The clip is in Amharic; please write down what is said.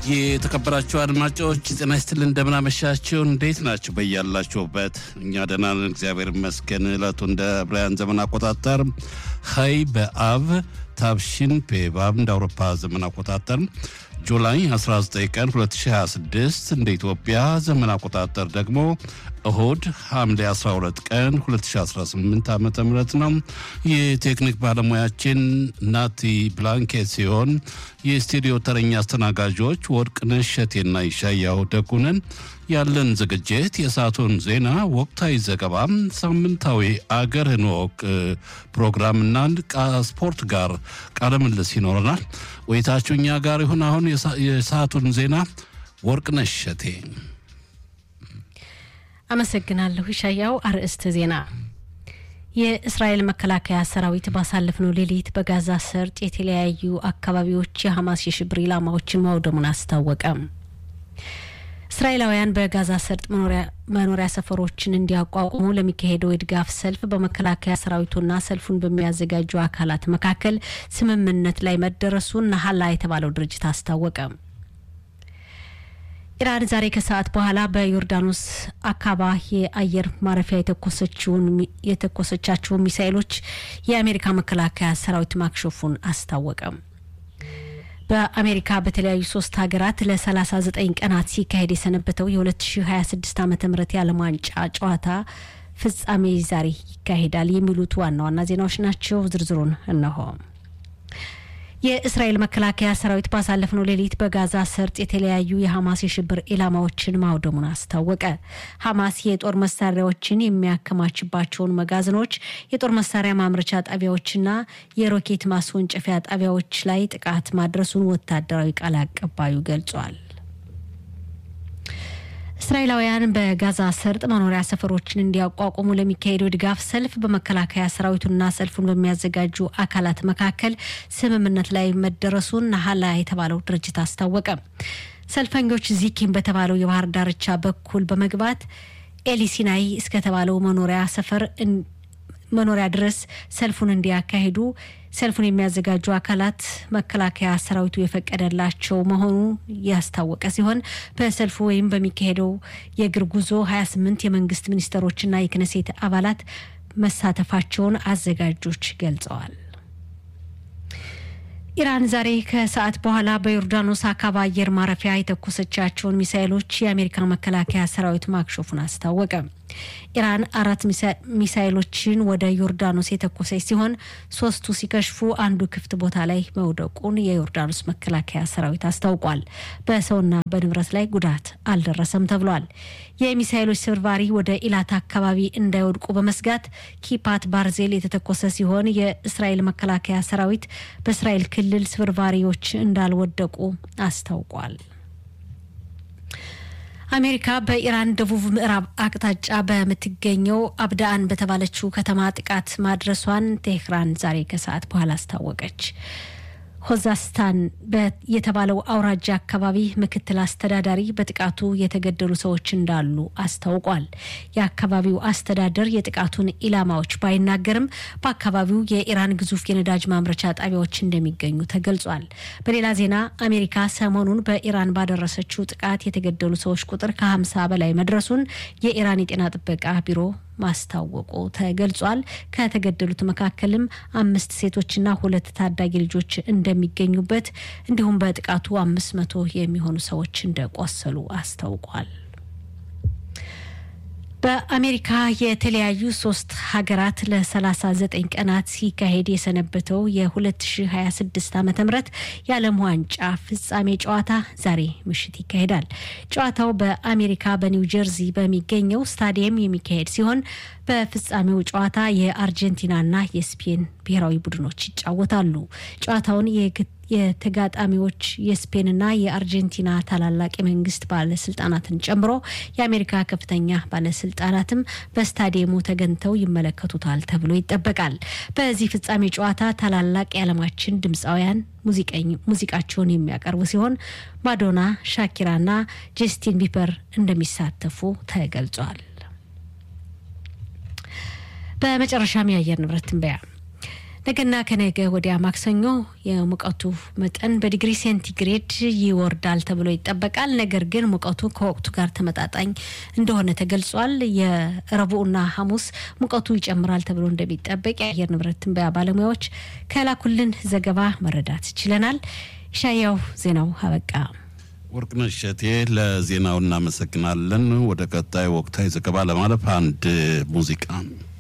የተከበራችሁ አድማጮች ጤና ይስጥልን፣ እንደምናመሻችሁ። እንዴት ናችሁ? በያላችሁበት እኛ ደህና ነን፣ እግዚአብሔር ይመስገን። እለቱ እንደ ብራያን ዘመን አቆጣጠር ሀይ በአብ ታብሽን ፔባብ እንደ አውሮፓ ዘመን አቆጣጠር ጁላይ 19 ቀን 2026 እንደ ኢትዮጵያ ዘመን አቆጣጠር ደግሞ እሁድ ሐምሌ 12 ቀን 2018 ዓ ም ነው። የቴክኒክ ባለሙያችን ናቲ ብላንኬት ሲሆን የስቱዲዮ ተረኛ አስተናጋጆች ወርቅነሽ እሸቴና ይሻያው ደጉነን። ያለን ዝግጅት የሰዓቱን ዜና፣ ወቅታዊ ዘገባም፣ ሳምንታዊ አገርህን ወቅ ፕሮግራምና ስፖርት ጋር ቃለ ምልልስ ይኖረናል። ቆይታችሁ እኛ ጋር ይሁን። አሁን የሰዓቱን ዜና ወርቅነሽ እሸቴ አመሰግናለሁ። ይሻያው አርዕስተ ዜና የእስራኤል መከላከያ ሰራዊት ባሳለፍነው ሌሊት በጋዛ ሰርጥ የተለያዩ አካባቢዎች የሐማስ የሽብር ኢላማዎችን ማውደሙን አስታወቀ። እስራኤላውያን በጋዛ ሰርጥ መኖሪያ ሰፈሮችን እንዲያቋቁሙ ለሚካሄደው የድጋፍ ሰልፍ በመከላከያ ሰራዊቱና ሰልፉን በሚያዘጋጁ አካላት መካከል ስምምነት ላይ መደረሱን ናሀላ የተባለው ድርጅት አስታወቀ። ኢራን ዛሬ ከሰዓት በኋላ በዮርዳኖስ አካባ የአየር ማረፊያ የተኮሰቻቸውን ሚሳይሎች የአሜሪካ መከላከያ ሰራዊት ማክሸፉን አስታወቀ። በአሜሪካ በተለያዩ ሶስት ሀገራት ለ39 ቀናት ሲካሄድ የሰነበተው የ2026 ዓ ም የዓለም ዋንጫ ጨዋታ ፍጻሜ ዛሬ ይካሄዳል። የሚሉት ዋና ዋና ዜናዎች ናቸው። ዝርዝሩን እነሆ። የእስራኤል መከላከያ ሰራዊት ባሳለፍነው ሌሊት በጋዛ ሰርጥ የተለያዩ የሐማስ የሽብር ኢላማዎችን ማውደሙን አስታወቀ። ሐማስ የጦር መሳሪያዎችን የሚያከማችባቸውን መጋዘኖች፣ የጦር መሳሪያ ማምረቻ ጣቢያዎችና የሮኬት ማስወንጨፊያ ጣቢያዎች ላይ ጥቃት ማድረሱን ወታደራዊ ቃል አቀባዩ ገልጿል። እስራኤላውያን በጋዛ ሰርጥ መኖሪያ ሰፈሮችን እንዲያቋቁሙ ለሚካሄደው ድጋፍ ሰልፍ በመከላከያ ሰራዊቱና ሰልፉን በሚያዘጋጁ አካላት መካከል ስምምነት ላይ መደረሱን ናሀላ የተባለው ድርጅት አስታወቀ። ሰልፈኞች ዚኪም በተባለው የባህር ዳርቻ በኩል በመግባት ኤሊሲናይ እስከተባለው መኖሪያ ሰፈር መኖሪያ ድረስ ሰልፉን እንዲያካሂዱ ሰልፉን የሚያዘጋጁ አካላት መከላከያ ሰራዊቱ የፈቀደላቸው መሆኑ ያስታወቀ ሲሆን በሰልፉ ወይም በሚካሄደው የእግር ጉዞ 28 የመንግስት ሚኒስትሮችና የክነሴት አባላት መሳተፋቸውን አዘጋጆች ገልጸዋል። ኢራን ዛሬ ከሰዓት በኋላ በዮርዳኖስ አካባ አየር ማረፊያ የተኮሰቻቸውን ሚሳይሎች የአሜሪካ መከላከያ ሰራዊት ማክሸፉን አስታወቀ። ኢራን አራት ሚሳይሎችን ወደ ዮርዳኖስ የተኮሰች ሲሆን ሶስቱ ሲከሽፉ አንዱ ክፍት ቦታ ላይ መውደቁን የዮርዳኖስ መከላከያ ሰራዊት አስታውቋል። በሰውና በንብረት ላይ ጉዳት አልደረሰም ተብሏል። የሚሳይሎች ስብርባሪ ወደ ኢላት አካባቢ እንዳይወድቁ በመስጋት ኪፓት ባርዜል የተተኮሰ ሲሆን የእስራኤል መከላከያ ሰራዊት በእስራኤል ክልል ስብርባሪዎች እንዳልወደቁ አስታውቋል። አሜሪካ በኢራን ደቡብ ምዕራብ አቅጣጫ በምትገኘው አብዳአን በተባለችው ከተማ ጥቃት ማድረሷን ቴህራን ዛሬ ከሰዓት በኋላ አስታወቀች። ሆዛስታን የተባለው አውራጃ አካባቢ ምክትል አስተዳዳሪ በጥቃቱ የተገደሉ ሰዎች እንዳሉ አስታውቋል። የአካባቢው አስተዳደር የጥቃቱን ኢላማዎች ባይናገርም በአካባቢው የኢራን ግዙፍ የነዳጅ ማምረቻ ጣቢያዎች እንደሚገኙ ተገልጿል። በሌላ ዜና አሜሪካ ሰሞኑን በኢራን ባደረሰችው ጥቃት የተገደሉ ሰዎች ቁጥር ከ50 በላይ መድረሱን የኢራን የጤና ጥበቃ ቢሮ ማስታወቁ ተገልጿል። ከተገደሉት መካከልም አምስት ሴቶችና ሁለት ታዳጊ ልጆች እንደሚገኙበት እንዲሁም በጥቃቱ አምስት መቶ የሚሆኑ ሰዎች እንደቆሰሉ አስታውቋል። በአሜሪካ የተለያዩ ሶስት ሀገራት ለ39 ቀናት ሲካሄድ የሰነበተው የ2026 ዓ ም የዓለም ዋንጫ ፍጻሜ ጨዋታ ዛሬ ምሽት ይካሄዳል። ጨዋታው በአሜሪካ በኒው ጀርዚ በሚገኘው ስታዲየም የሚካሄድ ሲሆን በፍጻሜው ጨዋታ የአርጀንቲናና የስፔን ብሔራዊ ቡድኖች ይጫወታሉ። ጨዋታውን የተጋጣሚዎች የስፔንና የአርጀንቲና ታላላቅ የመንግስት ባለስልጣናትን ጨምሮ የአሜሪካ ከፍተኛ ባለስልጣናትም በስታዲየሙ ተገኝተው ይመለከቱታል ተብሎ ይጠበቃል። በዚህ ፍጻሜ ጨዋታ ታላላቅ የዓለማችን ድምፃውያን ሙዚቃቸውን የሚያቀርቡ ሲሆን ማዶና፣ ሻኪራና ጀስቲን ቢበር እንደሚሳተፉ ተገልጿል። በመጨረሻም የአየር ንብረት ትንበያ ነገና ከነገ ወዲያ ማክሰኞ የሙቀቱ መጠን በዲግሪ ሴንቲግሬድ ይወርዳል ተብሎ ይጠበቃል። ነገር ግን ሙቀቱ ከወቅቱ ጋር ተመጣጣኝ እንደሆነ ተገልጿል። የረቡዕና ሐሙስ ሙቀቱ ይጨምራል ተብሎ እንደሚጠበቅ የአየር ንብረት ትንበያ ባለሙያዎች ከላኩልን ዘገባ መረዳት ችለናል። ሻያው ዜናው አበቃ። ወርቅነሽ እሸቴ ለዜናው እናመሰግናለን። ወደ ቀጣይ ወቅታዊ ዘገባ ለማለፍ አንድ ሙዚቃ